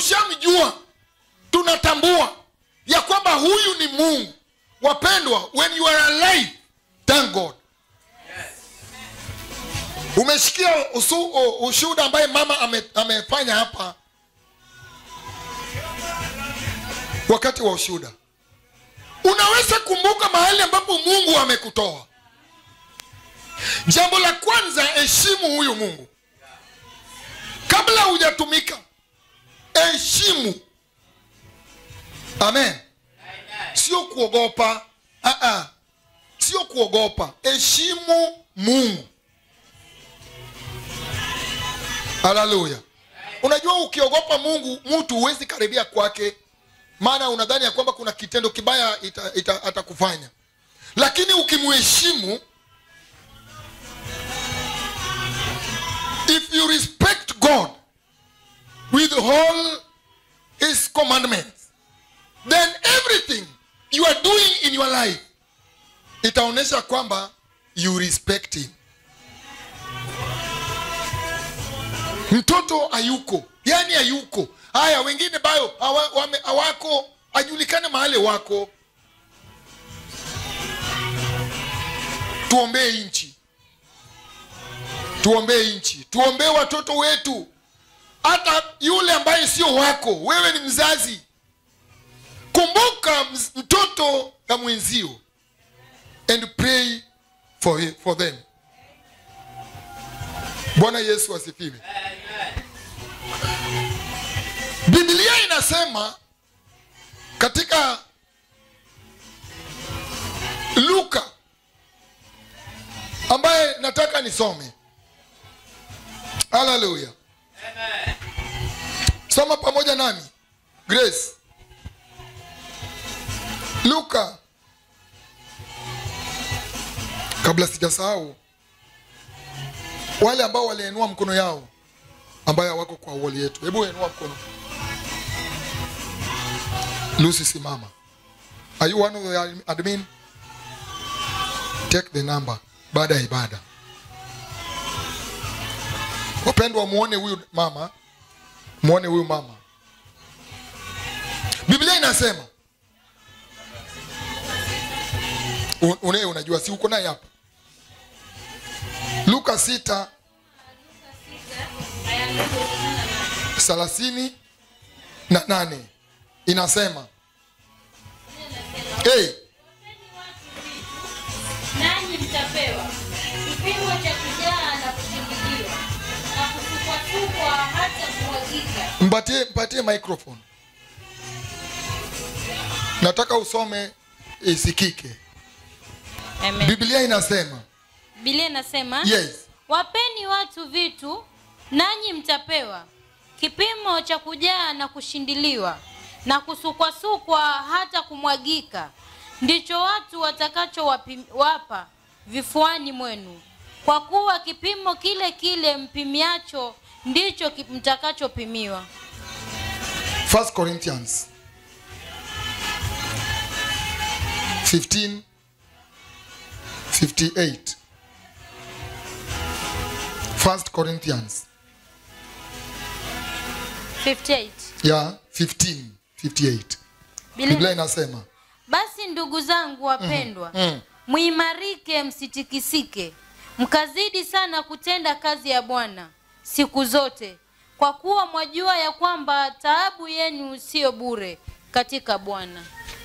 tukishamjua tunatambua ya kwamba huyu ni mungu wapendwa when you are alive thank god umesikia usu- u- ushuhuda ambaye mama ame, amefanya hapa wakati wa ushuhuda unaweza kumbuka mahali ambapo mungu amekutoa jambo la kwanza heshimu huyu mungu kabla hujatumika heshimu amen sio kuogopa uh-uh. sio kuogopa heshimu mungu haleluya unajua ukiogopa mungu mtu huwezi karibia kwake maana unadhani ya kwamba kuna kitendo kibaya ita, ita, atakufanya lakini ukimheshimu if you respect god with all his commandments then everything you are doing in your life itaonyesha kwamba you respect him mtoto hayuko yani hayuko haya wengine bayo hawa- wame- hawako ajulikane mahali wako tuombee nchi tuombee nchi tuombee watoto wetu hata yule ambaye sio wako wewe ni mzazi kumbuka ms- mtoto ya mwenzio and pray for, he- for them bwana yesu asifiwe biblia inasema katika luka ambaye nataka nisome haleluya soma pamoja nami grace luka kabla sijasahau wale ambao waliinua mkono yao ambayo hawako kwa wali yetu hebu inua mkono lucy simama are you one of the admin take the number baada ya ibada wapendwa muone huyu mama muone huyu mama biblia inasema Un- une unajua si uko naye hapa luka sita thelathini na nane inasema hey, nanyi mtapewa kipimo cha kujaa na kushindiliwa na kusukwasukwa hata kumwagika mpatie mpatie microphone nataka usome isikike biblia inasema bilia inasema yes wapeni watu vitu nanyi mtapewa kipimo cha kujaa na kushindiliwa na kusukwasukwa hata kumwagika ndicho watu watakachowapa vifuani mwenu kwa kuwa kipimo kile kile mpimiacho ndicho ki- mtakachopimiwa 1 corinthians 15 58 1 corinthians 58 ya 15 58 Biblia- biblia inasema basi ndugu zangu wapendwa mm. mwimarike msitikisike mkazidi sana kutenda kazi ya bwana siku zote kwa kuwa mwajua ya kwamba taabu yenu siyo bure katika bwana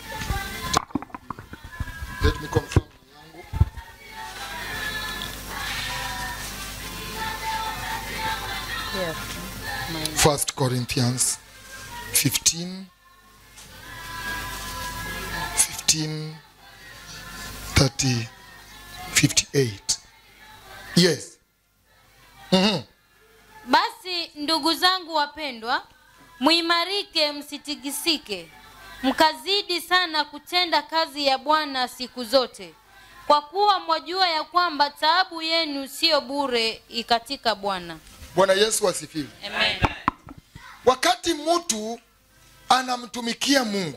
let me confirm yangu First Corinthians 15 15 30 58 yes Mhm. basi ndugu zangu wapendwa mwimarike msitikisike mkazidi sana kutenda kazi ya bwana siku zote kwa kuwa mwajua ya kwamba taabu yenu siyo bure ikatika bwana bwana yesu asifiwe Amen. wakati mtu anamtumikia mungu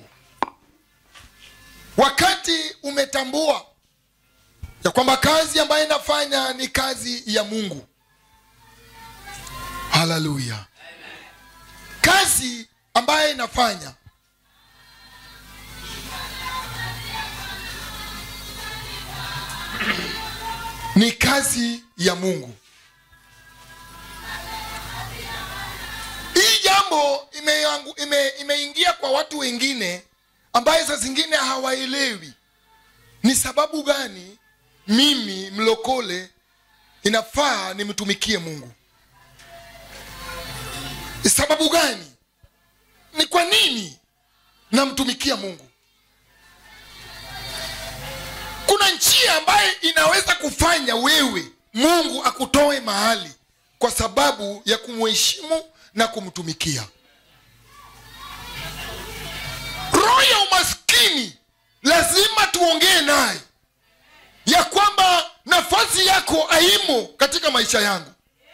wakati umetambua ya kwamba kazi ambayo inafanya ni kazi ya mungu haleluya kazi ambaye inafanya ni kazi ya mungu hii jambo imeangu- ime- imeingia kwa watu wengine ambaye saa zingine hawaelewi ni sababu gani mimi mlokole inafaa nimtumikie mungu ni sababu gani ni kwa nini namtumikia mungu kuna njia ambayo inaweza kufanya wewe mungu akutoe mahali kwa sababu ya kumheshimu na kumtumikia roho ya umaskini lazima tuongee naye ya kwamba nafasi yako haimo katika maisha yangu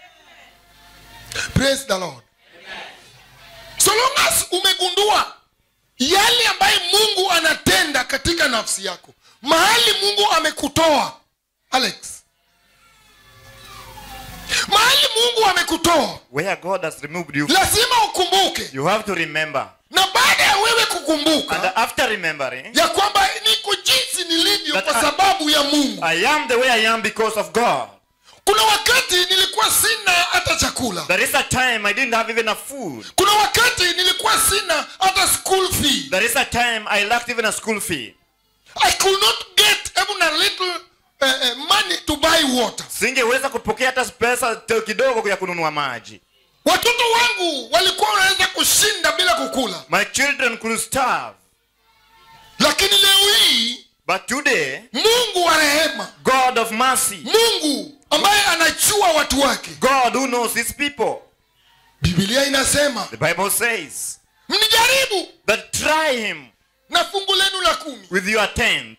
praise the lord so long as umegundua yale ambaye mungu anatenda katika nafsi yako mahali mungu amekutoa alex mahali mungu amekutoa Where God has removed you, lazima ukumbuke you have to remember. na baada ya wewe And kukumbuka after remembering, ya kwamba niko jinsi nilivyo That kwa I- sababu ya mungu I am the way I am because of God. kuna wakati nilikuwa sina hata chakula There is a time I didn't have even a food. kuna wakati nilikuwa sina hata school fee There is a time I lacked even a school fee. i could not get even a little uh, uh, money to buy water Singeweza kupokea hata pesa te- kidogo ya kununua maji. watoto wangu walikuwa wanaweza kushinda bila kukula My children could starve. lakini leo hii But today, mungu wa rehema God of mercy, mungu ambaye anajua watu wake God who knows his people, bibilia inasema the Bible says mnijaribu that try him na fungu lenu la kumi with your tenth.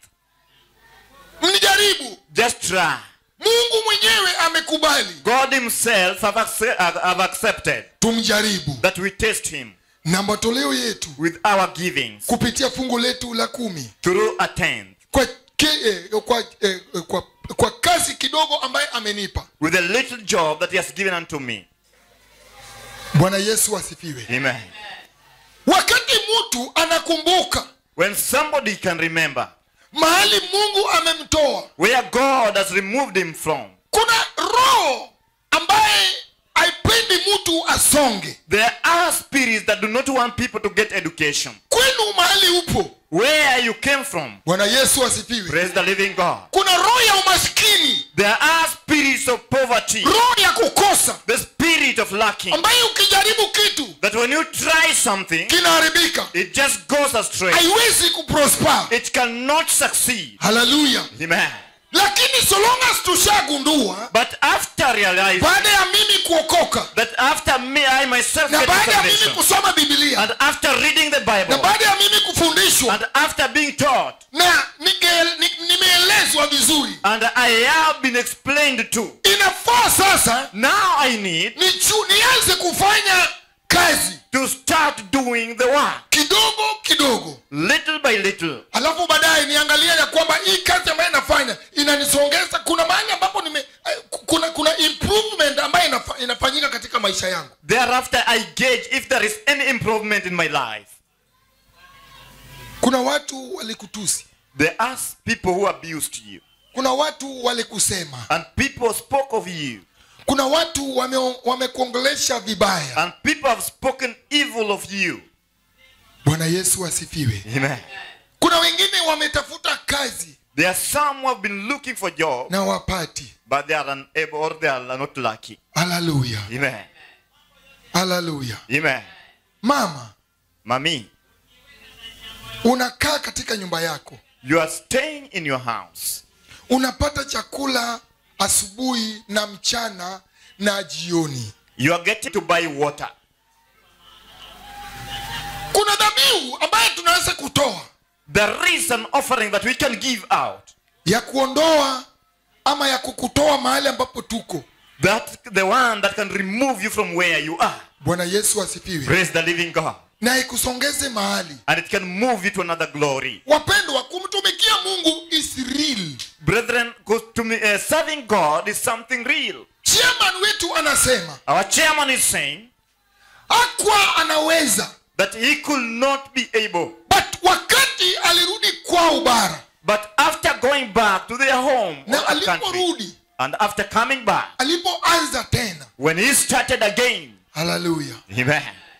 mnijaribu Just try. mungu mwenyewe amekubali God himself have, acce- have accepted tumjaribu that we test him na matoleo yetu with our givings kupitia fungu letu la kumi through a tenth, kwa, ke, eh, kwa, eh, eh, kwa, kwa kazi kidogo ambaye amenipa with a little job that he has given unto me. bwana yesu asifiwe Amen. wakati mtu anakumbuka When somebody can remember mahali mungu amemtoa where God has removed him from, kuna roho ambaye haipendi mtu asonge there are spirits that do not want people to get education. kwenu mahali upo Where you came from, bwana yesu asifiwe praise the living God. kuna roho ya umaskini There are spirits of poverty, roho ya kukosa the spirit of lacking, ambaye ukijaribu kitu that when you try something, kinaharibika it just goes astray. haiwezi kuprosper It cannot succeed. haleluya Amen. lakini so long as tushagundua But after realizing baada ya mimi kuokoka that after me, I myself na get baada ya mimi salvation, kusoma bibilia and after reading the na Bible, baada ya mimi kufundishwa and after being taught, na nige- ni- nimeelezwa vizuri and I have been explained to, inafaa sasa now I need nichu- nianze kufanya kazi to start doing the work kidogo kidogo little by little. alafu baadaye niangalia ya kwamba hii kazi ambayo inafanya inanisongeza kuna mahali ambapo nime eh, kuna kuna improvement ambayo inafa, inafanyika katika maisha yangu Thereafter, I gauge if there is any improvement in my life. kuna watu walikutusi There are people who abused you, kuna watu walikusema and people spoke of you, kuna watu wame- wamekuongelesha vibaya and people have spoken evil of you. bwana yesu asifiwe Amen. kuna wengine wametafuta kazi There are some who have been looking for job, na wapati but they are unable or they are not lucky. haleluya Amen. haleluya Amen. mama Mommy, unakaa katika nyumba yako you are staying in your house. unapata chakula asubuhi na mchana na jioni You are getting to buy water. kuna dhabihu ambayo tunaweza kutoa There is an offering that we can give out. ya kuondoa ama ya kukutoa mahali ambapo tuko That the one that can remove you from where you are. bwana yesu asifiwe Praise the living God. na ikusongeze mahali And it can move you to another glory. wapendwa kumtumikia mungu is real Brethren, 'cause to me, uh, serving God is something real. chairman wetu anasema Our chairman is saying akwa anaweza that he could not be able. but wakati alirudi kwao bara But after going back to their home na or country, aliporudi and after coming back, alipoanza tena when he started again, haleluya amen,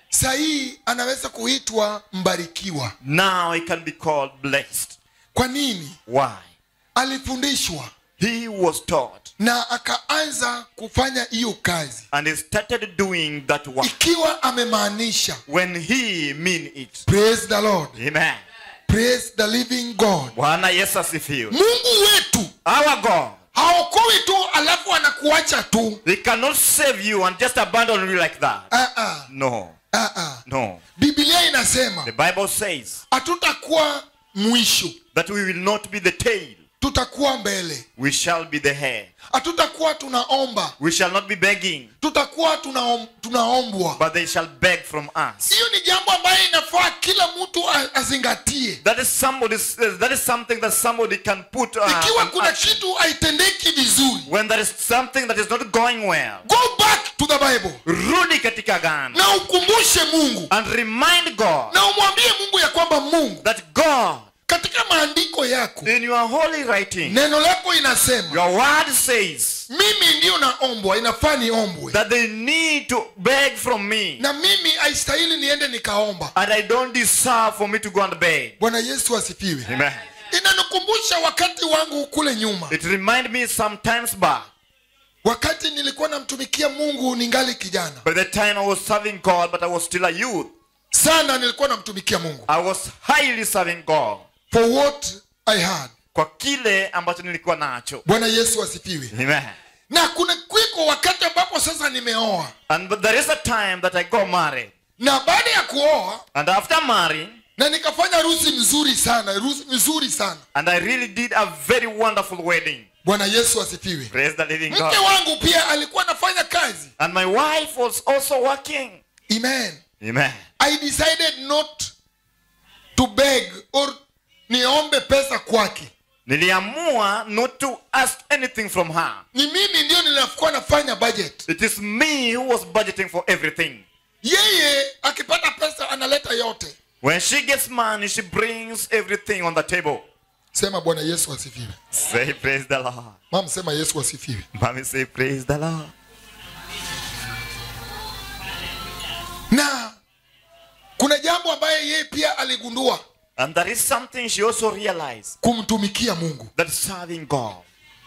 sahii anaweza kuitwa mbarikiwa now he can be called blessed. kwa nini Why? alifundishwa He was taught na akaanza kufanya hiyo kazi and he started doing that work ikiwa amemaanisha when he mean it. praise the lord Amen. praise the living god Bwana Yesu asifiwe. mungu wetu Our God, haokoi tu alafu anakuacha tu he cannot save you and just abandon you like that. ah, ah, No, ah, ah. no. biblia inasema The Bible says hatutakuwa mwisho that we will not be the tail, tutakuwa mbele we shall be the head. hatutakuwa tunaomba We shall not be begging, tutakuwa tunaom, tunaombwa but they shall beg from us. hiyo ni jambo ambayo inafaa kila mtu a- azingatie That is somebody. That is something that somebody can put. Uh, ikiwa on kuna action. kitu haitendeki vizuri when there is something that is not going well, go back to the bible rudi katika gano na ukumbushe mungu and remind God na umwambie mungu ya kwamba mungu that God, katika maandiko yako in your holy writing, neno lako inasema your word says mimi ndiyo naombwa inafaa niombwe that they need to beg from me, na mimi haistahili niende nikaomba and I don't deserve for me to go and beg. bwana yesu asifiwe Amen. inanikumbusha wakati wangu kule nyuma It remind me sometimes back, wakati nilikuwa namtumikia mungu ningali kijana by the time I was serving God, but I was still a youth. sana nilikuwa namtumikia mungu I was highly serving God for what i had kwa kile ambacho nilikuwa nacho. bwana yesu asifiwe Amen. na kuna kwiko wakati ambapo sasa nimeoa And but there is a time that I got married. na baada ya kuoa And after marrying, na nikafanya harusi mzuri sana harusi mzuri sana and I really did a very wonderful wedding. bwana yesu asifiwe Praise the living mke God. wangu pia alikuwa anafanya kazi And my wife was also working. amen Amen. i decided not to beg or niombe pesa kwake Niliamua not to ask anything from her. ni mimi ndio nilikuwa nafanya budget It is me who was budgeting for everything. yeye akipata pesa analeta yote When she gets money, she brings everything on the table. sema bwana yesu asifiwe Say praise the Lord. mam sema yesu asifiwe Mommy say praise the Lord. na kuna jambo ambaye yeye pia aligundua And there is something she also realized kumtumikia mungu that serving God.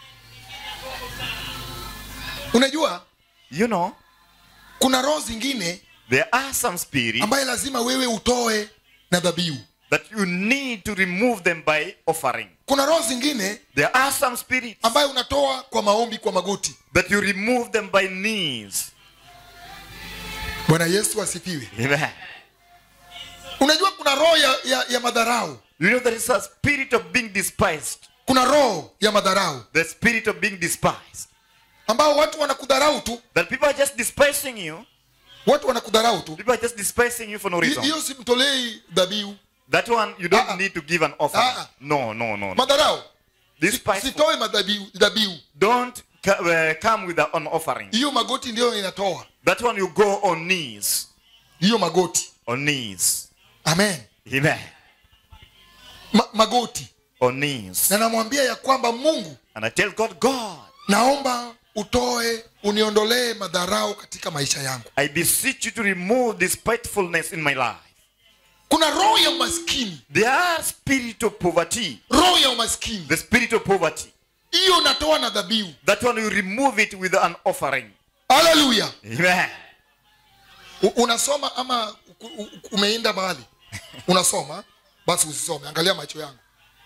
unajua You know, kuna roho zingine there are some spirits ambaye lazima wewe utoe na dhabihu that you need to remove them by offering. kuna roho zingine There are some spirits ambaye unatoa kwa maombi kwa magoti that you remove them by knees. bwana yesu asifiwe Amen. unajua kuna roho ya, ya, ya madharau You know, there is a spirit of being despised. kuna roho ya madharau The spirit of being despised. ambao watu wanakudharau tu That people are just despising you. watu wanakudharau tu People are just despising you for no Hi- reason. hiyo simtolei dhabihu That one, you don't Ah, ah. need to give an offering. Ah, ah. No, no, no. no. madharau Despise. sitoe madhabihu dhabihu Don't ca- uh, come with a- an offering. hiyo magoti ndiyo inatoa That one, you go on knees. hiyo magoti On knees. amen Amen. Ma, magoti On knees. na namwambia ya kwamba mungu And I tell God, God, naomba utoe uniondolee madharau katika maisha yangu I beseech you to remove this spitefulness in my life. kuna roho ya umaskini There are spirit of poverty. roho ya umaskini The spirit of poverty. hiyo natoa na dhabihu That one you remove it with an offering. haleluya Amen. U- unasoma ama u- u- umeenda mahali unasoma basi usisome angalia macho yangu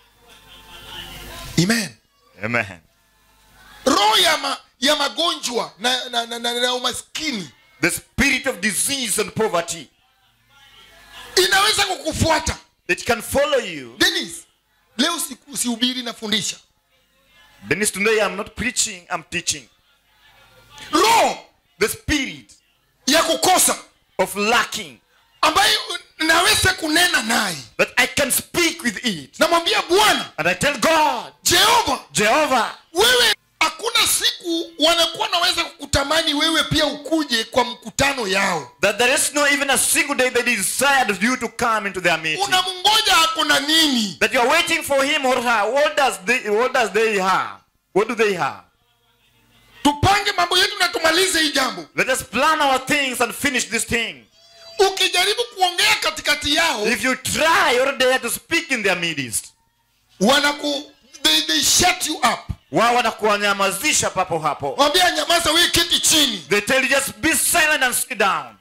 amen Amen. roho ya, ma, ya magonjwa na, na, na, na, na umaskini The spirit of disease and poverty. inaweza kukufuata It can follow you. denis leo si- usihubiri nafundisha Dennis, today I'm not preaching, I'm teaching. roho The spirit ya kukosa of lacking ambayo naweza kunena naye that I can speak with it. namwambia bwana And I tell God, jehova Jehovah, wewe hakuna siku wanakuwa naweza kukutumia kutamani wewe pia ukuje kwa mkutano yao That there is no even a single day they desired you to come into their meeting. unamngoja ako na nini That you are waiting for him or her. What does they what does they have? What do they have? tupange mambo yetu na tumalize hii jambo Let us plan our things and finish this thing. ukijaribu kuongea katikati yao If you try or dare to speak in their midst, wanaku they, they shut you up wao wanakuwanyamazisha papo hapo. wambia nyamaza wewe keti chini They tell you just be silent and sit down.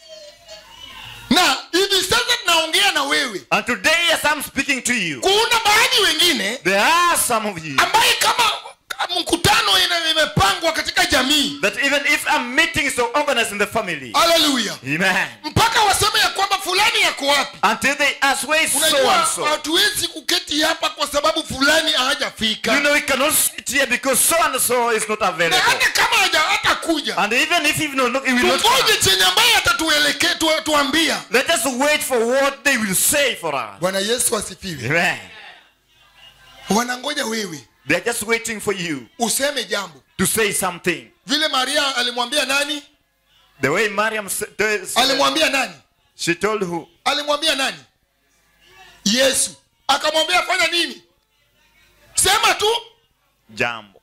na hivi sasa tunaongea na wewe And today as I'm speaking to you, kuna baadhi wengine there are some of you ambaye kama mkutano ina- imepangwa katika jamii that even if a meeting is organized in the family, haleluya amen, mpaka waseme ya kwamba fulani yako wapi until they ask where is so unajua and so. hatuwezi kuketi hapa kwa sababu fulani hajafika You know, we cannot sit here because so and so is not na available. hata kama haja hatakuja And even if he will not, he will not tungoje come, chenye ambaye atatuelekea tu, tuambia let us wait for what they will say for us. bwana yesu asifiwe Amen. wanangoja wewe They are just waiting for you useme jambo to say something. vile maria alimwambia nani The way Mariam said, alimwambia nani she told who? alimwambia nani yesu akamwambia fanya nini sema tu Jambo.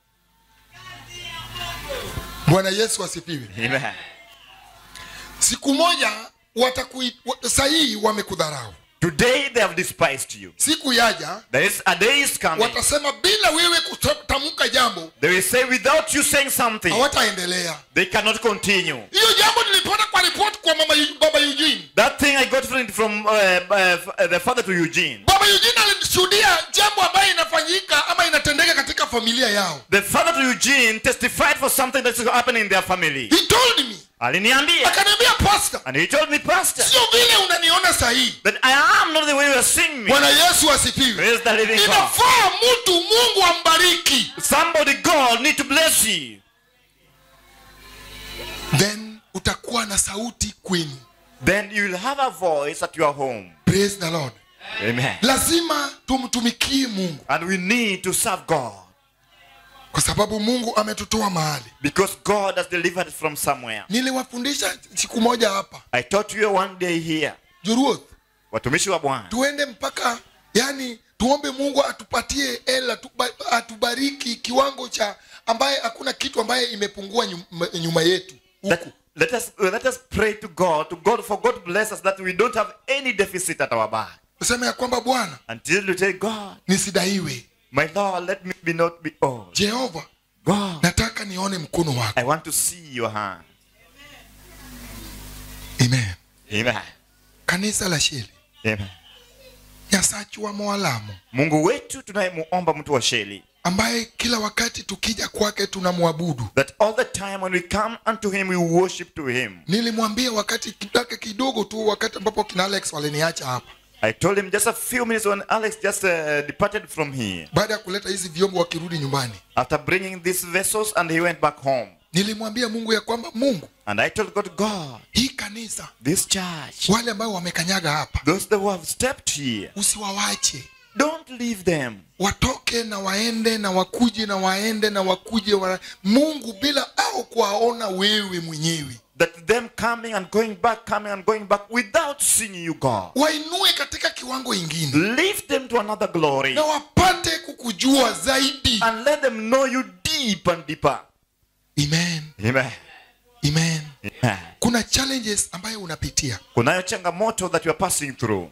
bwana yesu asifiwe Amen. siku moja watakui wa- sahihi wamekudharau Today they have despised you. siku yaja There is a day is coming. watasema bila wewe kutamka jambo They will say without you saying something, hawataendelea they cannot continue. hiyo jambo nilipata kwa ripoti kwa mama Yu- baba eugene That thing I got from, from uh, uh, the father to Eugene. baba eugene alishuhudia jambo ambayo inafanyika ama inatendeka katika familia yao The father to Eugene testified for something that's happening in their family. he told me Aliniambia. akaniambia pastor And he told me, Pastor, sio vile unaniona sahihi that I am not the way you are seeing me. bwana yesu asifiwe Praise the living God. inafaa mtu mungu ambariki Somebody, God, need to bless you. then utakuwa na sauti kwenu Then you will have a voice at your home. praise the lord Amen. lazima tumtumikie mungu And we need to serve God. kwa sababu mungu ametutoa mahali Because God has delivered us from somewhere. niliwafundisha siku moja hapa I taught you one day here. juruoth Watumishi wa Bwana. tuende mpaka yani tuombe mungu atupatie ela tuba- atubariki kiwango cha ambaye hakuna kitu ambaye imepungua nyuma, nyuma yetu Let, huku let us uh, let us pray to God, to God for God to bless us that we don't have any deficit at our back. tuseme ya kwamba bwana Until you say, God, nisidaiwe my Lord, let me be not be old. jehova God, nataka nione mkono wako I want to see your hand. amen Amen. kanisa la sheli Amen. nyasachi wa mwalamu Mungu wetu tunayemuomba mtu wa sheli ambaye kila wakati tukija kwake tunamwabudu that all the time when we come unto him we worship to him. nilimwambia wakati kidake kidogo tu wakati ambapo kina alex waliniacha hapa I told him just a few minutes when Alex just uh, departed from here baada ya kuleta hizi vyombo wakirudi nyumbani after bringing these vessels and he went back home. nilimwambia mungu ya kwamba mungu And I told God, God, hii kanisa this church, wale ambao wamekanyaga hapa those that who have stepped here, usiwawache don't leave them. watoke na waende na wakuje na waende na wakuje wa... mungu bila au kuwaona wewe mwenyewe That them coming and going back, coming and going back without seeing you, God. wainue katika kiwango ingine Lift them to another glory na wapate kukujua zaidi and let them know you deep and deeper. amen Amen. amen Amen. kuna challenges ambayo unapitia Kunayo changamoto that you are passing through.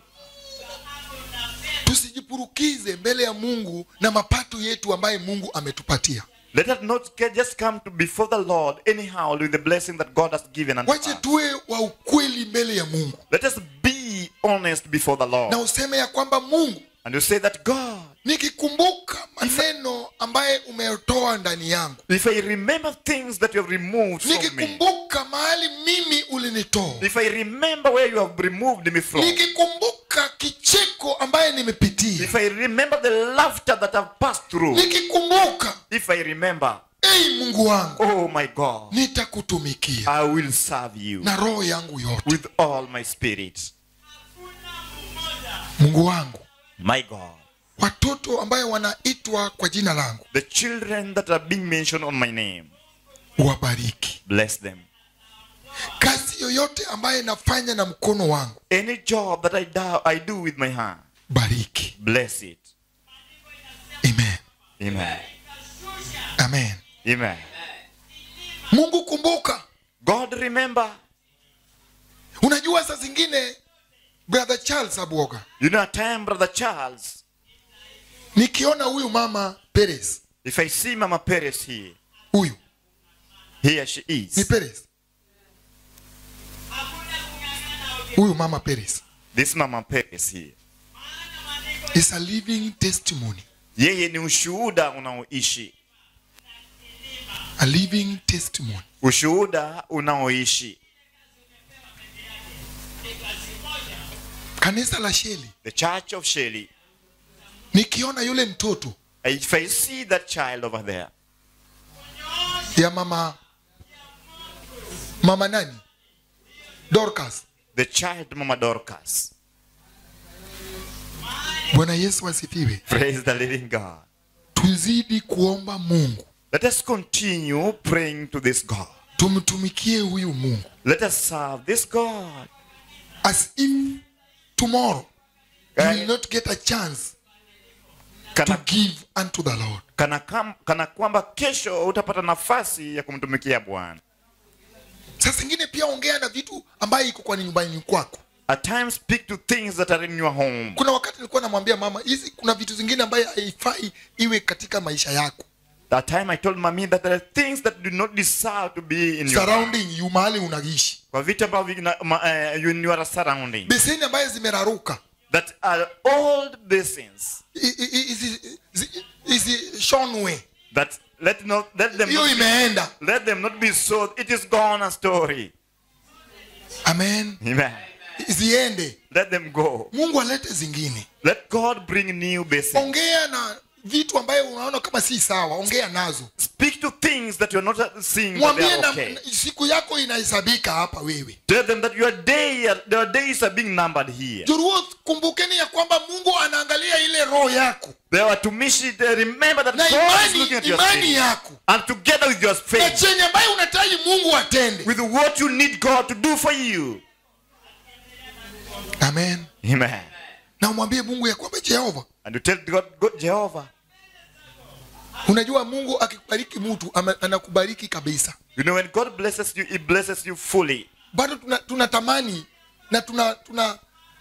tusijipurukize mbele ya mungu na mapato yetu ambaye mungu ametupatia Let us not get, just come to before the Lord anyhow with the blessing that God has given unto wache us. tuwe wa ukweli mbele ya mungu Let us be honest before the Lord. na useme ya kwamba mungu And you say that God, nikikumbuka maneno ambaye umetoa ndani yangu if I remember things that you have removed from me, nikikumbuka mahali mimi ulinitoa if I remember where you have removed me from, nikikumbuka kicheko ambaye nimepitia if I remember the laughter that I've passed through, nikikumbuka if I remember, ei mungu wangu oh my God, nitakutumikia I will serve you na roho yangu yote with all my spirit. mungu wangu My God. watoto ambaye wanaitwa kwa jina langu The children that are being mentioned on my name, uwabariki Bless them. kazi yoyote ambaye nafanya na mkono wangu Any job that I do, I do with my hand, bariki bless it. amen Amen. amen Amen. mungu kumbuka God remember. unajua saa zingine brother charles abuoga You know, at time, Brother Charles, nikiona huyu mama peres if I see Mama Perez here, huyu here she ni is. peres huyu mama peres This Mama Perez here. is a living testimony Yeye ni ushuhuda unaoishi. a living testimony Ushuhuda unaoishi. kanisa la sheli The Church of Shelley. nikiona yule mtoto If I see that child over there, ya mama mama nani dorcas the child Mama Dorcas. bwana yesu asifiwe Praise the living God. tuzidi kuomba mungu Let us continue praying to this God. tumtumikie huyu mungu Let us serve this God. as if tomorrow you Eh. will not get a chance to Kana, give unto the lord kana, kam, kana kwamba kesho utapata nafasi ya kumtumikia Bwana. saa zingine pia ongea na vitu ambayo iko kwa nyumbani kwako At times speak to things that are in your home. kuna wakati nilikuwa namwambia mama hizi kuna vitu zingine ambayo haifai iwe katika maisha yako That time I told mommy that there are things that do not deserve to be in your life. surrounding you mahali unaishi Kwa vitu ambavyo vina- ma- eh, you in your surrounding. beseni ambayo zimeraruka That are old basins. i- i- i- hizi- zi- hizi shonwe That let not let them hiyo not be, imeenda let them not be sold. It is gone a story. amen Amen. ziende Let them go. mungu alete zingine Let God bring new basins. ongea na vitu ambayo unaona kama si sawa ongea nazo Speak to things that you're not seeing that they mwambie are na okay. siku yako inahesabika hapa wewe Tell them that your day, your days are being numbered here. juruo kumbukeni ya kwamba mungu anaangalia ile roho yako They are to miss it. uh, Remember that na God is imani looking at your imani spirit. yako And together with your na faith, chenye ambayo unahitaji mungu atende with what you need God to do for you. amen Amen. na umwambie mungu ya kwamba jehova And you tell God, God Jehovah, unajua mungu akikubariki mtu ama- anakubariki kabisa you know, when God blesses you, He blesses you fully. bado tuna- tunatamani na tuna tuna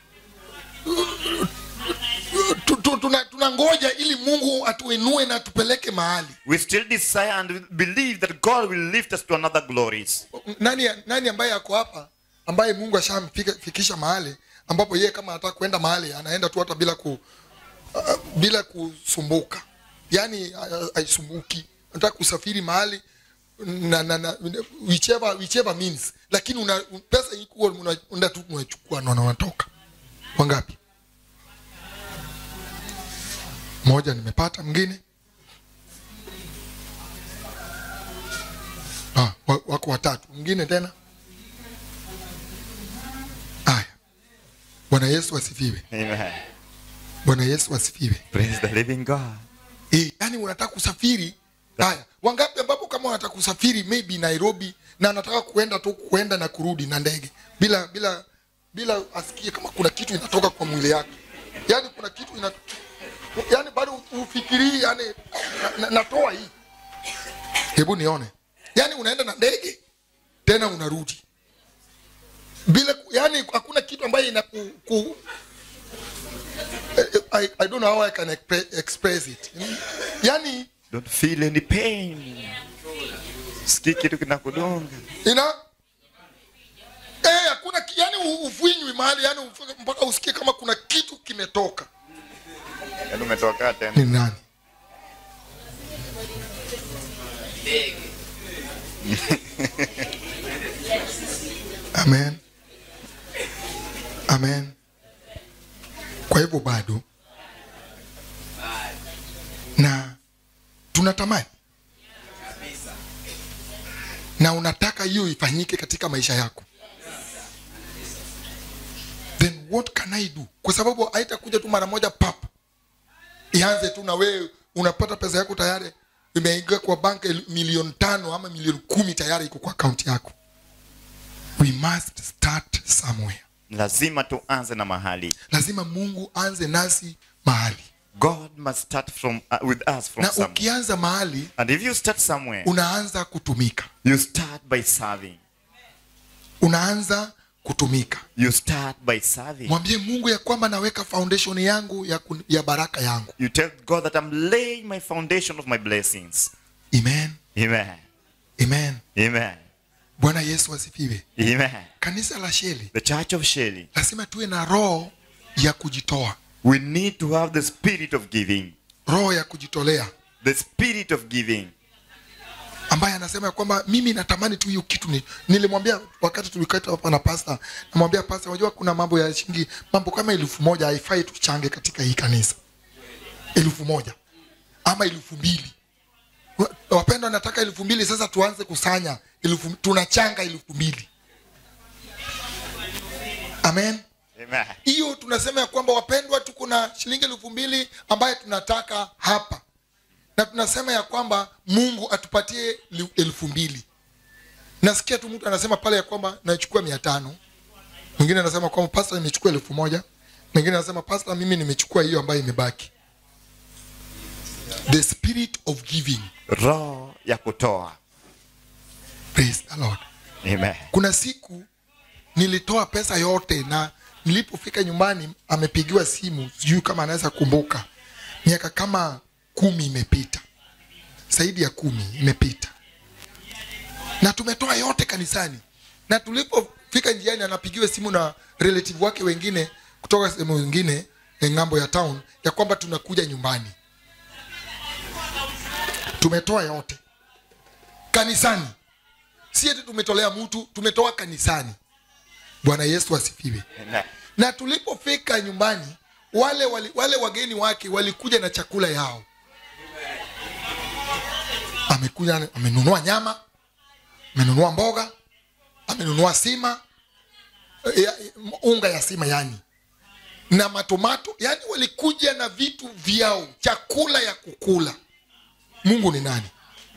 tu- tu- tuna tunangoja ili mungu atuinue na tupeleke mahali We still desire and believe that God will lift us to another glories. nani nani ambaye ako hapa ambaye mungu ashamfikisha mahali ambapo yeye kama anataka kwenda mahali anaenda tu hata bila ku uh, bila kusumbuka yaani uh, haisumbuki anataka kusafiri mahali na, na, na whichever, whichever means lakini una, pesa ikuwa una- unaenda tu unachukua na unatoka wangapi moja nimepata mwingine ah, wa- wako watatu mwingine tena haya bwana yesu asifiwe Amen. bwana yesu asifiwe Praise the living God. e, yani unataka kusafiri haya wangapi ambapo kama unataka kusafiri maybe nairobi na anataka kuenda tu kuenda na kurudi na ndege bila bila bila asikie kama kuna kitu inatoka kwa mwili yake yani kuna kitu ina yani bado ufikirii yani na, na, natoa hii hebu nione yani unaenda na ndege tena unarudi bila ku- yani hakuna kitu ambayo ina ku, ku, I, I don't know how I can expre- express it. Yani Don't feel any pain. Sikii kitu kinakudunga. ina eh, hakuna ki- yani u- ufinywi mahali yani uf- mpaka usikie kama kuna kitu kimetoka. Yaani umetoka tena. Ni nani? Amen. Amen. Kwa hivyo bado na tunatamani na unataka hiyo ifanyike katika maisha yako then what can i do kwa sababu haitakuja tu mara moja pap ianze tu na wewe unapata pesa yako tayari imeingia kwa bank el- milioni tano ama milioni kumi tayari iko kwa akaunti yako we must start somewhere lazima tuanze na mahali lazima mungu anze nasi mahali god must start from uh, with us from na somewhere ukianza mahali and if you start somewhere unaanza kutumika you start by serving unaanza kutumika you start by serving mwambie mungu ya kwamba naweka foundation yangu ya, kun- ya baraka yangu you tell god that i'm laying my foundation of my blessings amen amen amen amen bwana yesu asifiwe amen kanisa la sheli the church of Shelley, lazima tuwe na roho ya kujitoa we need to have the spirit of giving roho ya kujitolea the spirit of giving ambaye anasema ya kwamba mimi natamani tu hiyo kitu ni, nilimwambia wakati tulikata hapa na pasta namwambia pasta unajua kuna mambo ya shilingi mambo kama elfu moja haifai tuchange katika hii kanisa elfu moja ama elfu mbili Wa- wapendwa nataka elfu mbili sasa tuanze kusanya elfu, tunachanga elfu mbili amen amen hiyo tunasema ya kwamba wapendwa tuko na shilingi elfu mbili ambaye tunataka hapa na tunasema ya kwamba mungu atupatie li- elfu mbili nasikia tu mtu anasema pale ya kwamba nachukua mia tano mwingine anasema kwamba pasta nimechukua elfu moja mwingine anasema pasta mimi nimechukua hiyo ambayo imebaki the spirit of giving roho ya kutoa praise the lord amen kuna siku nilitoa pesa yote na nilipofika nyumbani amepigiwa simu sijui kama anaweza kumbuka miaka kama kumi imepita zaidi ya kumi imepita na tumetoa yote kanisani na tulipofika njiani anapigiwa simu na relative wake wengine kutoka sehemu wengine eh, ng'ambo ya town ya kwamba tunakuja nyumbani tumetoa yote kanisani si eti tumetolea mtu tumetoa kanisani bwana yesu asifiwe amen na tulipofika nyumbani wale, wale, wale wageni wake walikuja na chakula yao amekuja amenunua nyama amenunua mboga amenunua sima ya, unga ya sima yani na matomato yani walikuja na vitu vyao chakula ya kukula mungu ni nani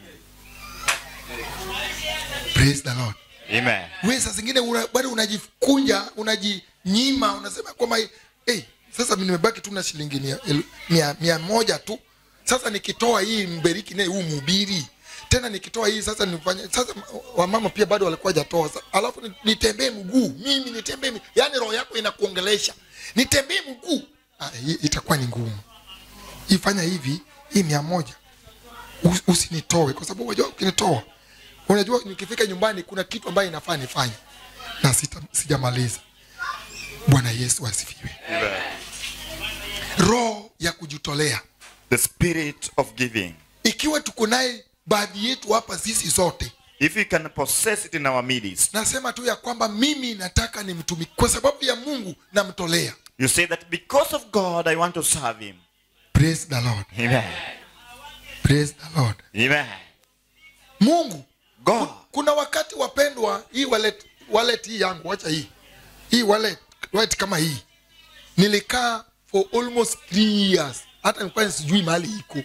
praise the lord amen we saa zingine una, bado unajikunja unajinyima unasema kwamba hey, sasa mi nimebaki tu na shilingi mia, elu- mia, mia moja tu sasa nikitoa hii mberiki naye huu mhubiri tena nikitoa hii sasa nifanye sasa wamama pia bado walikuwa jatoa alafu ni- nitembee mguu mimi nitembee mi- yaani roho yako inakuongelesha nitembee mguu ah, hii itakuwa ni ngumu ifanya hivi hii mia moja Us- usinitoe kwa sababu unajua ukinitoa unajua nikifika nyumbani kuna kitu ambayo inafaa nifanye na sita, sijamaliza bwana yesu asifiwe amen roho ya kujitolea the spirit of giving ikiwa tuko naye baadhi yetu hapa sisi zote if we can possess it in our midst nasema tu ya kwamba mimi nataka nimtumiki kwa sababu ya mungu namtolea you say that because of god i want to serve him praise the lord amen praise the lord amen mungu god kuna wakati wapendwa hii wallet, wallet hii yangu wacha hii hii wallet, wallet kama hii nilikaa for almost three years hata nilikuwa sijui mahali iko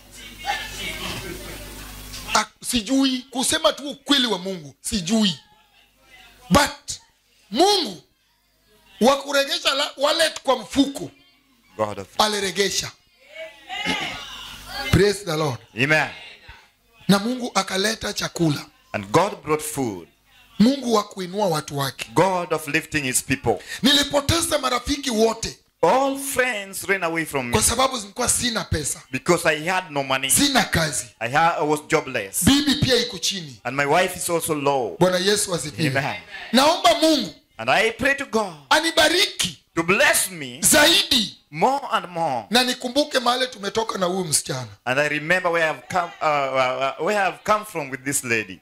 Ah, sijui kusema tu ukweli wa mungu sijui but mungu wa kuregesha la- wallet kwa mfuko god of aliregesha praise the lord amen na mungu akaleta chakula and god brought food mungu wa kuinua watu wake god of lifting his people nilipoteza marafiki wote all friends ran away from me kwa sababu zilikuwa sina pesa because i had no money sina kazi i, had, I was jobless bibi pia iko chini and my wife is also low bwana yesu asifiwe Amen. naomba mungu and i pray to god anibariki to bless me zaidi more and more na nikumbuke mahali tumetoka na huyu msichana and i remember where i've come uh, uh, where i've come from with this lady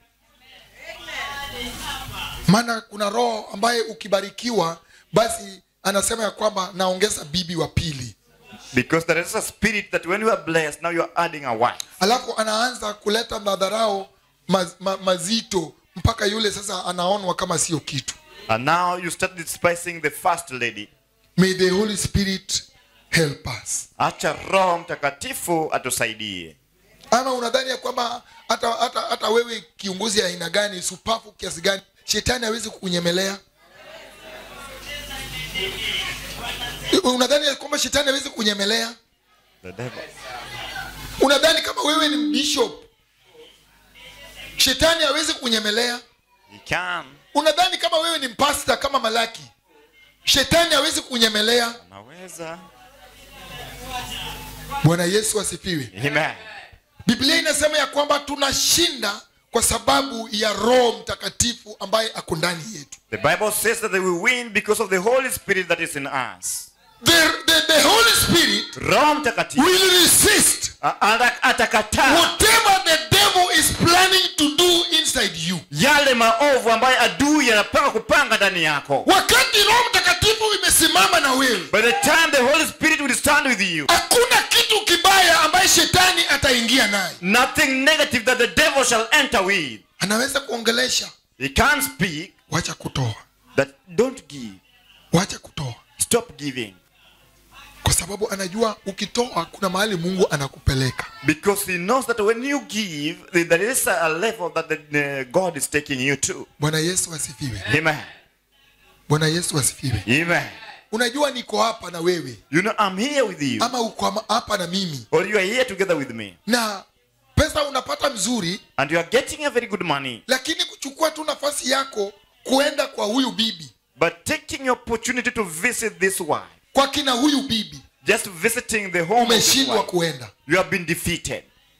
maana kuna roho ambaye ukibarikiwa basi anasema ya kwamba naongeza bibi wa pili because there is a spirit that when you are blessed now you are adding a wife alafu anaanza kuleta madharau maz, ma, mazito mpaka yule sasa anaonwa kama sio kitu and now you start despising the first lady may the holy spirit help us acha roho mtakatifu atusaidie ama unadhani ya kwamba hata, hata, hata wewe kiongozi ya aina gani supafu kiasi gani shetani hawezi kukunyemelea unadhani ya kwamba shetani hawezi kunyemelea The devil. unadhani kama wewe ni bishop shetani hawezi kunyemelea He can. unadhani kama wewe ni mpasta kama malaki shetani hawezi kunyemelea Anaweza. bwana yesu asifiwe Amen. biblia inasema ya kwamba tunashinda kwa sababu ya roho mtakatifu ambaye ako ndani yetu The Bible says that we win because of the Holy Spirit that is in us. the, the, the holy spirit Roho Mtakatifu will resist a- ata- atakataa whatever the devil is planning to do inside you yale maovu ambayo adui yanapanga kupanga ndani yako. wakati roho mtakatifu imesimama na wewe By the time the Holy Spirit will stand with you, hakuna kitu kibaya ambaye shetani ataingia naye nothing negative that the devil shall enter with. anaweza kuongelesha He can't speak wacha kutoa that don't give. wacha kutoa Stop giving. kwa sababu anajua ukitoa kuna mahali mungu anakupeleka Because he knows that when you give, th- there is a level that the, the God is taking you to. bwana yesu asifiwe Amen. bwana yesu asifiwe Amen. unajua niko hapa na wewe You know, I'm here with you. ama uko ama- hapa na mimi Or you are here together with me. na pesa unapata mzuri And you are getting a very good money. lakini kuchukua tu nafasi yako kuenda kwa huyu bibi But taking your opportunity to visit this wife, kwa kina huyu bibi just visiting the home of this umeshindwa wife, kuenda you have been defeated.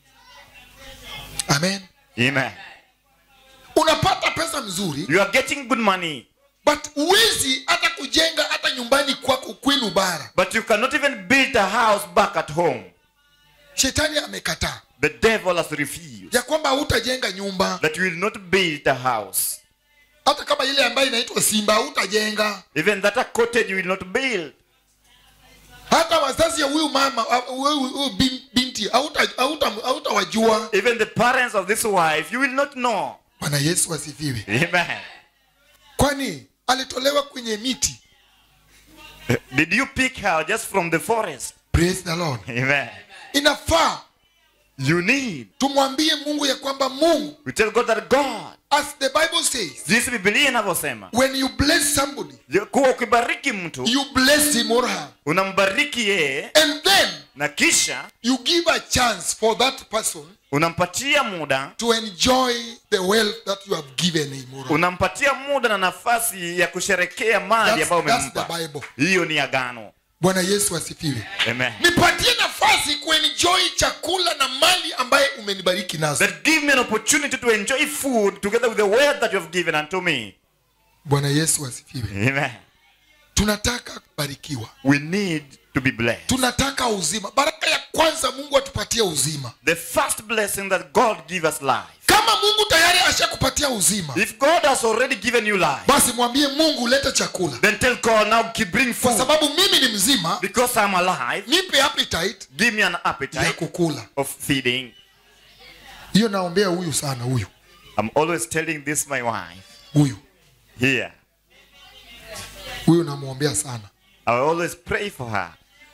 amen Amen. unapata pesa mzuri You are getting good money, but huwezi hata kujenga hata nyumbani kwako kwenu bara but you cannot even build a house back at home. shetani amekataa The devil has refused ya kwamba hautajenga nyumba that you will not build a house. hata kama ile ambayo inaitwa simba hautajenga Even that a cottage you will not build. hata wazazi ya huyu mama huyu huyu bin- binti hauta- hauta- hautawajua Even the parents of this wife, you will not know. bwana yesu asifiwe Amen. kwani alitolewa kwenye miti Did you pick her just from the forest? praise the lord Amen. inafaa You need. tumwambie mungu ya kwamba mungu We tell God that God, as the bible says jinsi Biblia inavyosema, when you bless somebody ya kuwa ukibariki mtu you bless him or her unambariki yeye and then na kisha you give a chance for that person unampatia muda to enjoy the wealth that you have given him or her. unampatia muda na nafasi ya kusherekea mali That's, ambayo that's the umempa bible hiyo ni agano bwana yesu asifiwe Amen. nipatie nafasi kuenjoy chakula na mali ambaye umenibariki nazo that give me an opportunity to enjoy food together with the word that you have given unto me bwana yesu asifiwe Amen. tunataka kubarikiwa we need to be blessed tunataka uzima baraka ya kwanza mungu atupatie uzima the first blessing that god give us life kama mungu tayari ashakupatia uzima if god has already given you life basi mwambie mungu leta chakula then tell god now keep bring kwa food sababu mimi ni mzima because i'm alive nipe appetite give me an ya appetite kukula of feeding hiyo naombea huyu sana huyu i'm always telling this my wife huyu here huyu namwombea sana i always pray for her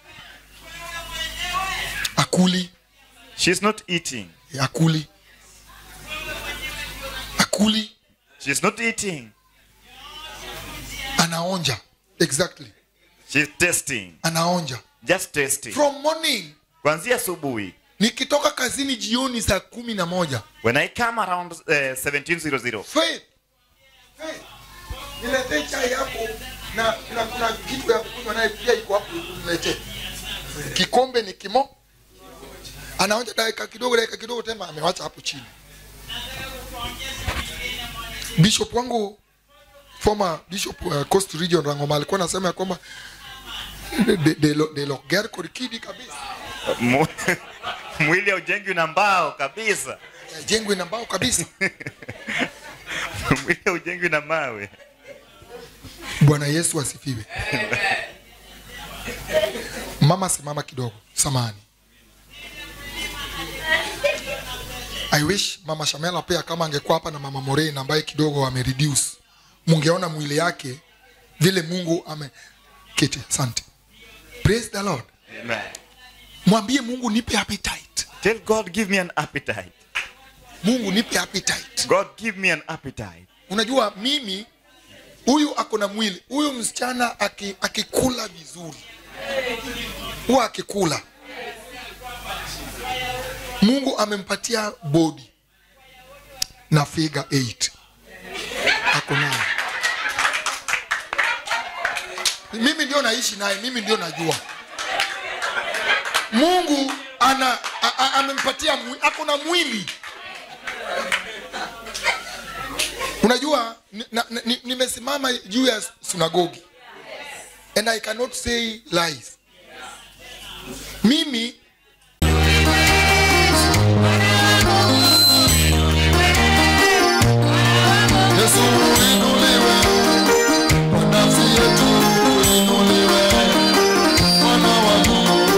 akuli she's not eating akuli akuli she's not eating anaonja exactly she's testing anaonja just testing from morning kuanzia asubuhi nikitoka kazini jioni saa kumi na moja when i come around uh, 1700 Faith, Faith, niletee chai hapo na, na kuna kitu ya kunywa naye pia iko hapo niletee kikombe ni kimo anaonja dakika kidogo dakika kidogo tena amewacha hapo chini bishop wangu former bishop uh, coast region rangoma alikuwa anasema ya kwamba de, de, de, lo- de loger korikidi kabisa Mu- mwili haujengwi na mbao kabisa jengwe na mbao kabisa mwili haujengwi na mawe bwana yesu asifiwe mama simama kidogo samani i wish mama shamela pia kama angekuwa hapa na mama morein ambaye kidogo amereduce mungeona mwili yake vile mungu ame kiti asante praise the lord Amen. mwambie mungu nipe appetite Tell God, give me an appetite. mungu nipe appetite God, give me an appetite. unajua mimi huyu ako na mwili huyu msichana aki- akikula vizuri huwa akikula mungu amempatia bodi na figure 8 ako nayo mimi ndio naishi naye mimi ndio najua mungu ana a- a- amempatia mwi- ako na mwili unajua ni- na- na- ni- nimesimama juu ya sunagogi and i cannot say lies mimi Yesu uinuliwe, kwa nafsi yetu uinuliwe, Mwana wa Mungu.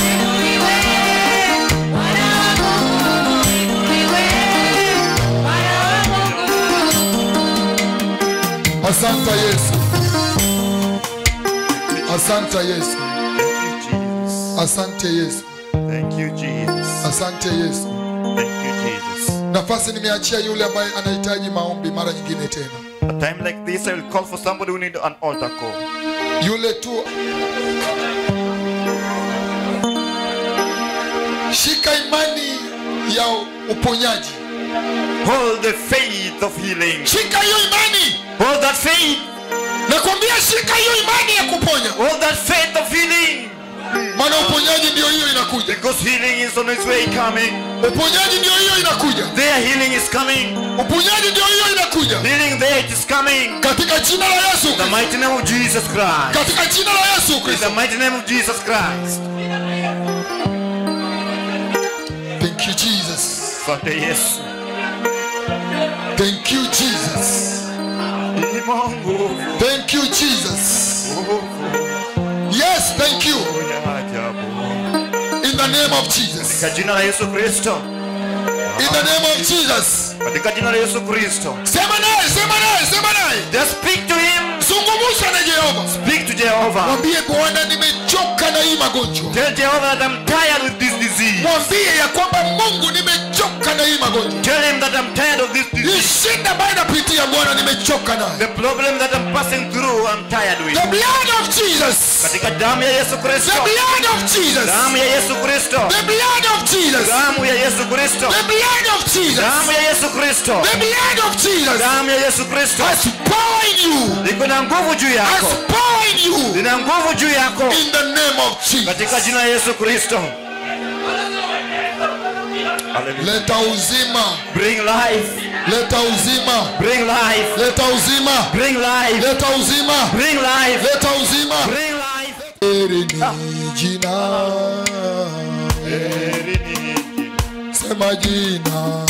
Asante Yesu, asante Yesu, Thank you, Jesus. asante Yesu, Thank you, Jesus. asante Yesu. Thank you, Jesus. Nafasi nimeachia yule ambaye anahitaji maombi mara nyingine tena, A time like this, I will call for somebody who need an altar call. yule tu. Shika imani ya uponyaji, Hold the faith of healing. shika hiyo imani. Hold that faith. Nakwambia shika hiyo imani ya kuponya, Hold that faith of healing. maana uponyaji ndio hiyo inakuja, Because healing is on its way coming. uponyaji ndio hiyo inakuja, Their healing is coming. uponyaji ndio hiyo inakuja, Healing there it is coming. katika jina la Yesu In the Kristo, mighty name of Jesus Christ. katika jina la Yesu In the Kristo. mighty name of Jesus Christ. Thank you Jesus, Asante Yesu. thank you Jesus, Ima nguvu thank you Jesus. Yes, thank you ya ajabu. in the name of Jesus. Katika jina la Yesu Kristo. In the name of Jesus. Katika jina la Yesu Kristo. Sema naye, sema naye, sema naye. Just speak to him. Zungumza na Jehova. Speak to Jehovah. Mwambie Bwana, nimechoka na hii magonjwa. Tell Jehovah that I'm tired with this disease. Mwambie ya kwamba Mungu, nimechoka na hii magonjwa. Tell him that I'm tired of this Hii disease. shida ambayo inapitia Bwana, nimechoka nayo. The problem that I'm passing through, I'm tired with. The blood of Jesus. Katika damu ya Yesu The Kristo. blood of Jesus. Damu ya Yesu Kristo. The blood of Jesus. Damu ya Yesu Kristo. The blood of Jesus. Damu ya Yesu Kristo. The blood of Jesus Damu ya Yesu Kristo. has power in you. Liko na nguvu juu Has yako. power in you. Lina nguvu juu yako. In the name of Jesus. Katika jina la Yesu Kristo. Hallelujah. Leta uzima. Bring life. Leta uzima. Bring life. Leta uzima. Bring life. Leta uzima. Bring life. Leta uzima. Bring life. Heri ni jina. Sema jina.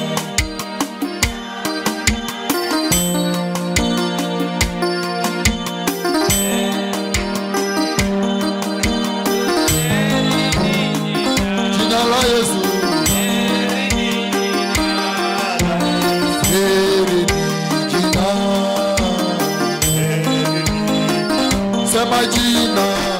Jina la Yesu. Heri ni jina. Sema jina.